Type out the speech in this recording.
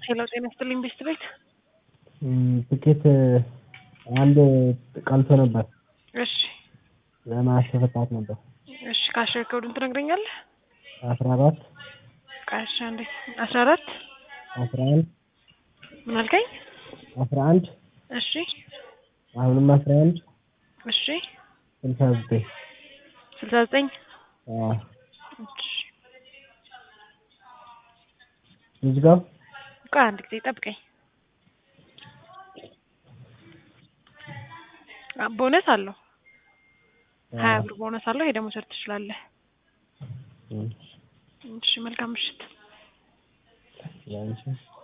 ሄሎ ጤና ይስጥልኝ ቤስት ቤት ትኬት አንድ ቀልቶ ነበር እሺ ለማስፈታት ነበር። እሺ ካሽር ኮዱን ትነግረኛለህ? አስራ አራት ቃሽ አንዴ አስራ አራት አስራ አንድ ምን አልከኝ? አስራ አንድ እሺ አሁንም አስራ አንድ እሺ ስልሳ ዘጠኝ ስልሳ ዘጠኝ አዎ እሺ ልዝጋው ቆይ አንድ ጊዜ ጠብቀኝ። አ- ቦነስ አለው ሀያ ብር ቦነስ አለው። ሄደህ መውሰድ ትችላለህ። እሺ መልካም ምሽት። ያንቺ